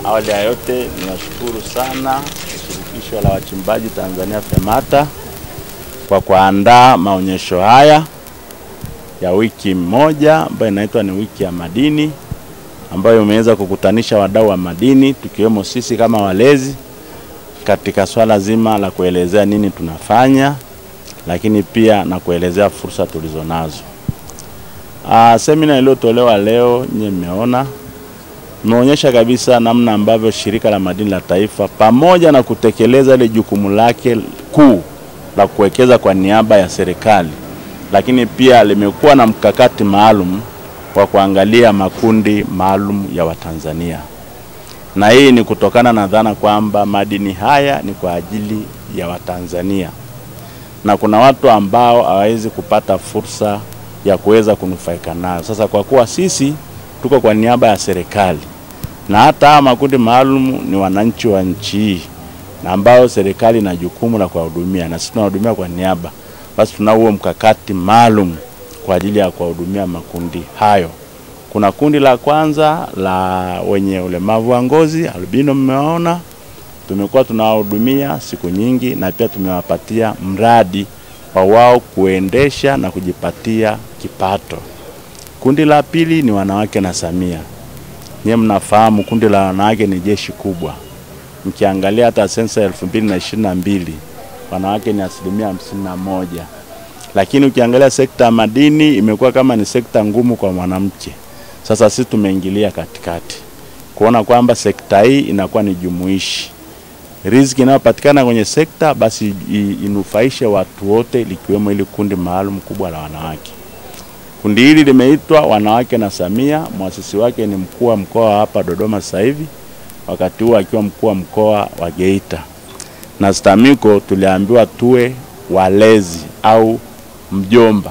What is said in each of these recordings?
Awali ya yote ninashukuru sana shirikisho la wachimbaji Tanzania FEMATA kwa kuandaa maonyesho haya ya wiki moja ambayo inaitwa ni wiki ya madini ambayo imeweza kukutanisha wadau wa madini tukiwemo sisi kama walezi katika swala zima la kuelezea nini tunafanya, lakini pia na kuelezea fursa tulizonazo. Ah, semina iliyotolewa leo nyie mmeona imeonyesha kabisa namna ambavyo shirika la madini la taifa pamoja na kutekeleza ile jukumu lake kuu la kuwekeza kwa niaba ya serikali, lakini pia limekuwa na mkakati maalum wa kuangalia makundi maalum ya Watanzania, na hii ni kutokana na dhana kwamba madini haya ni kwa ajili ya Watanzania na kuna watu ambao hawawezi kupata fursa ya kuweza kunufaika nayo. Sasa kwa kuwa sisi tuko kwa niaba ya serikali na hata haya makundi maalum ni wananchi wa nchi hii na ambao serikali ina jukumu la kuwahudumia na sisi tunahudumia kwa niaba, basi tunao huo mkakati maalum kwa ajili ya kuwahudumia makundi hayo. Kuna kundi la kwanza la wenye ulemavu wa ngozi albino, mmewaona, tumekuwa tunawahudumia siku nyingi na pia tumewapatia mradi wa wao kuendesha na kujipatia kipato. Kundi la pili ni wanawake na Samia. Nyie mnafahamu kundi la wanawake ni jeshi kubwa. Mkiangalia hata sensa ya elfu mbili na ishirini na mbili wanawake ni asilimia hamsini na moja, lakini ukiangalia sekta ya madini imekuwa kama ni sekta ngumu kwa mwanamke. Sasa sisi tumeingilia katikati kuona kwamba sekta hii inakuwa ni jumuishi, riziki inayopatikana kwenye sekta basi inufaishe watu wote, likiwemo ili kundi maalum kubwa la wanawake. Kundi hili limeitwa Wanawake na Samia. Mwasisi wake ni mkuu wa mkoa wa hapa Dodoma sasa hivi, wakati huo akiwa mkuu wa mkoa wa Geita. Na STAMICO tuliambiwa tuwe walezi au mjomba.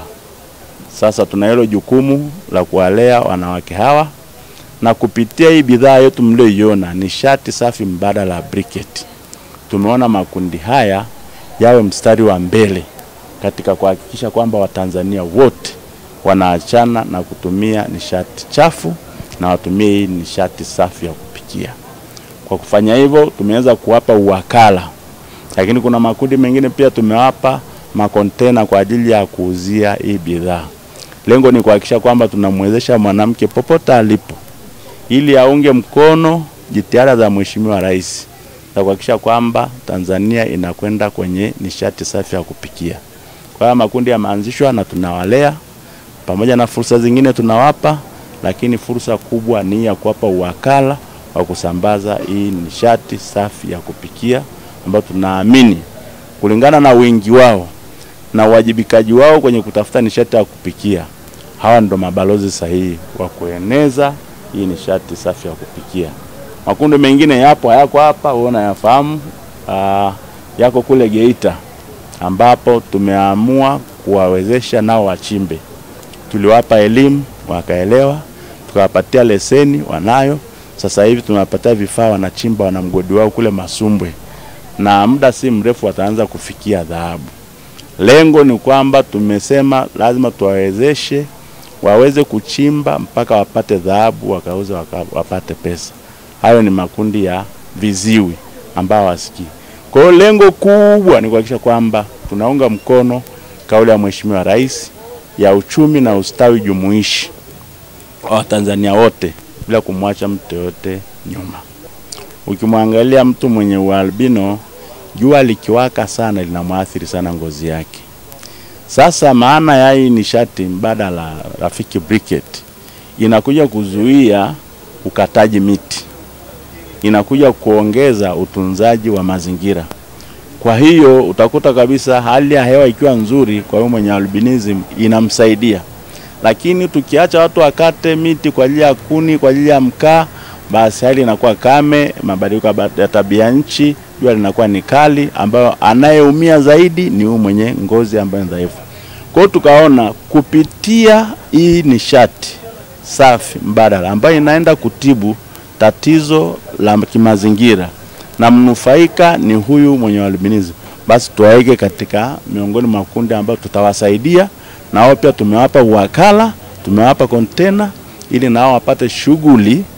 Sasa tuna hilo jukumu la kuwalea wanawake hawa, na kupitia hii bidhaa yetu mlioiona, nishati safi mbadala ya briquette, tumeona makundi haya yawe mstari wa mbele katika kuhakikisha kwamba Watanzania wote wanaachana na kutumia nishati chafu na watumie hii nishati safi ya kupikia. Kwa kufanya hivyo, tumeweza kuwapa uwakala, lakini kuna makundi mengine pia tumewapa makontena kwa ajili ya kuuzia hii bidhaa. Lengo ni kuhakikisha kwamba tunamwezesha mwanamke popote alipo, ili aunge mkono jitihada za Mheshimiwa Rais za kuhakikisha kwamba Tanzania inakwenda kwenye nishati safi ya kupikia. Kwa hiyo makundi yameanzishwa na tunawalea pamoja na fursa zingine tunawapa, lakini fursa kubwa ni ya kuwapa uwakala wa kusambaza hii nishati safi ya kupikia ambayo tunaamini kulingana na wingi wao na uwajibikaji wao kwenye kutafuta nishati ya kupikia, hawa ndo mabalozi sahihi wa kueneza hii nishati safi ya kupikia. Makundi mengine yapo hayako hapa, uona yafahamu, yako kule Geita ambapo tumeamua kuwawezesha nao wachimbe tuliwapa elimu wakaelewa, tukawapatia leseni wanayo. Sasa hivi tunawapatia vifaa, wanachimba, wana mgodi wao kule Masumbwe, na muda si mrefu wataanza kufikia dhahabu. Lengo ni kwamba tumesema lazima tuwawezeshe waweze kuchimba mpaka wapate dhahabu, wakauze waka, wapate pesa. Hayo ni makundi ya viziwi ambao wasikii. Kwa hiyo lengo kubwa ni kuhakikisha kwamba tunaunga mkono kauli ya Mheshimiwa Rais ya uchumi na ustawi jumuishi wa Watanzania wote bila kumwacha mtu yote nyuma. Ukimwangalia mtu mwenye ualbino, jua likiwaka sana linamwathiri sana ngozi yake. Sasa maana ya hii nishati mbadala rafiki briquette inakuja kuzuia ukataji miti, inakuja kuongeza utunzaji wa mazingira. Kwa hiyo utakuta kabisa hali ya hewa ikiwa nzuri, kwa hiyo mwenye albinism inamsaidia. Lakini tukiacha watu wakate miti kwa ajili ya kuni, kwa ajili ya mkaa, basi hali inakuwa kame, mabadiliko ya tabia nchi, jua linakuwa ni kali, ambayo anayeumia zaidi ni huyu mwenye ngozi ambayo ni dhaifu. Kwa hiyo tukaona kupitia hii nishati safi mbadala ambayo inaenda kutibu tatizo la kimazingira na mnufaika ni huyu mwenye albinism, basi tuwaweke katika miongoni mwa kundi ambayo tutawasaidia na wao pia tumewapa uwakala, tumewapa kontena ili nao wapate shughuli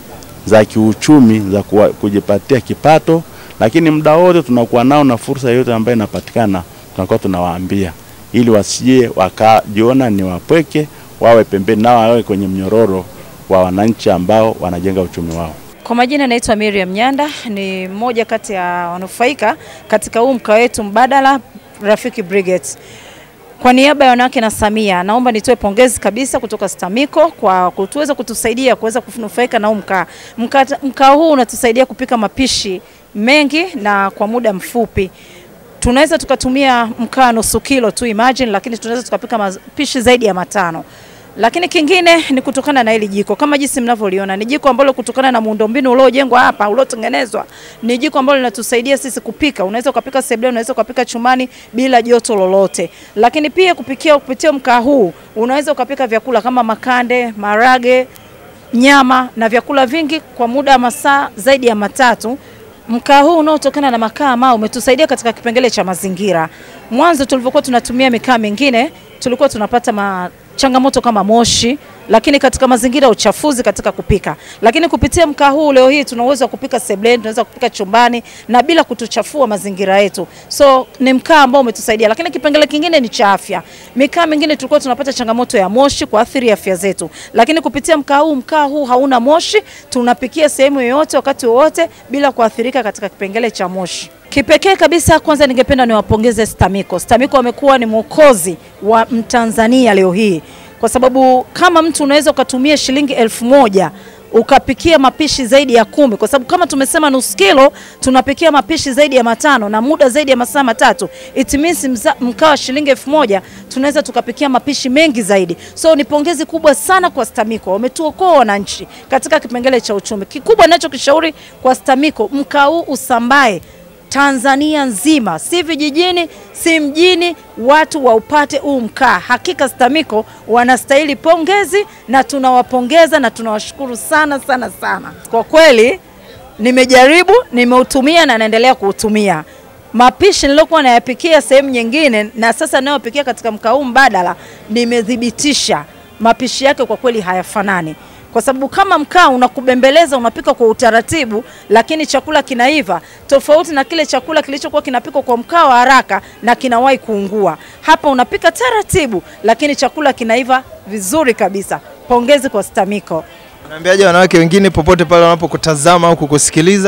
za kiuchumi za kuwa, kujipatia kipato, lakini muda wote tunakuwa nao na fursa yote ambayo inapatikana tunakuwa tunawaambia ili wasije wakajiona ni wapweke, wawe pembeni nao wawe kwenye mnyororo wa wananchi ambao wanajenga uchumi wao. Kwa majina naitwa Miriam Nyanda, ni mmoja kati ya wanufaika katika huu mkaa wetu mbadala Rafiki Brigades. Kwa niaba ya wanawake na Samia, naomba nitoe pongezi kabisa kutoka STAMICO kwa kutuweza kutusaidia kuweza kunufaika na huu mkaa. Mkaa mkaa huu unatusaidia kupika mapishi mengi na kwa muda mfupi. Tunaweza tukatumia mkaa nusu kilo tu imagine, lakini tunaweza tukapika mapishi zaidi ya matano. Lakini kingine ni kutokana na hili jiko, kama jinsi mnavyoliona, ni jiko ambalo kutokana na muundombinu uliojengwa hapa uliotengenezwa, ni jiko ambalo linatusaidia sisi kupika. Unaweza ukapika sebuleni, unaweza ukapika chumani bila joto lolote. Lakini pia kupikia kupitia mkaa huu unaweza ukapika vyakula kama makande, marage, nyama na vyakula vingi kwa muda wa masaa zaidi ya matatu. Mkaa huu unaotokana na makaa ambao umetusaidia katika kipengele cha mazingira. Mwanzo tulivyokuwa tunatumia mikaa mingine tulikuwa tunapata ma changamoto kama moshi, lakini katika mazingira ya uchafuzi katika kupika. Lakini kupitia mkaa huu leo hii tuna uwezo wa kupika sebuleni, tunaweza kupika chumbani na bila kutuchafua mazingira yetu. So ni mkaa ambao umetusaidia, lakini kipengele kingine ni cha afya. Mikaa mingine tulikuwa tunapata changamoto ya moshi kuathiri afya zetu, lakini kupitia mkaa huu, mkaa huu hauna moshi, tunapikia sehemu yoyote wakati wowote bila kuathirika katika kipengele cha moshi. Kipekee kabisa, kwanza ningependa niwapongeze STAMICO. STAMICO wamekuwa ni mwokozi wa Mtanzania leo hii, kwa sababu kama mtu unaweza ukatumia shilingi elfu moja ukapikia mapishi zaidi ya kumi, kwa sababu kama tumesema nusu kilo tunapikia mapishi zaidi ya matano na muda zaidi ya masaa matatu. It means mkaa wa shilingi elfu moja tunaweza tukapikia mapishi mengi zaidi. So ni pongezi kubwa sana kwa STAMICO, wametuokoa wananchi katika kipengele cha uchumi. Kikubwa ninachokishauri kwa STAMICO, mkaa huu usambae Tanzania nzima, si vijijini, si mjini, watu waupate huu mkaa. Hakika STAMICO wanastahili pongezi na tunawapongeza na tunawashukuru sana sana sana. Kwa kweli nimejaribu, nimeutumia na naendelea kuutumia. Mapishi niliokuwa nayapikia sehemu nyingine na sasa nayopikia katika mkaa huu mbadala, nimethibitisha mapishi yake kwa kweli hayafanani kwa sababu kama mkaa unakubembeleza, unapika kwa utaratibu, lakini chakula kinaiva tofauti na kile chakula kilichokuwa kinapikwa kwa mkaa wa haraka na kinawahi kuungua. Hapa unapika taratibu, lakini chakula kinaiva vizuri kabisa. Pongezi kwa STAMICO. Unaambiaje wanawake wengine popote pale wanapokutazama au kukusikiliza?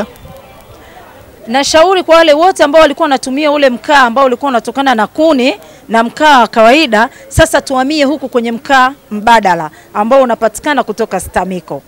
Nashauri kwa wale wote ambao walikuwa wanatumia ule mkaa ambao ulikuwa unatokana na kuni na mkaa wa kawaida, sasa tuhamie huku kwenye mkaa mbadala ambao unapatikana kutoka STAMICO.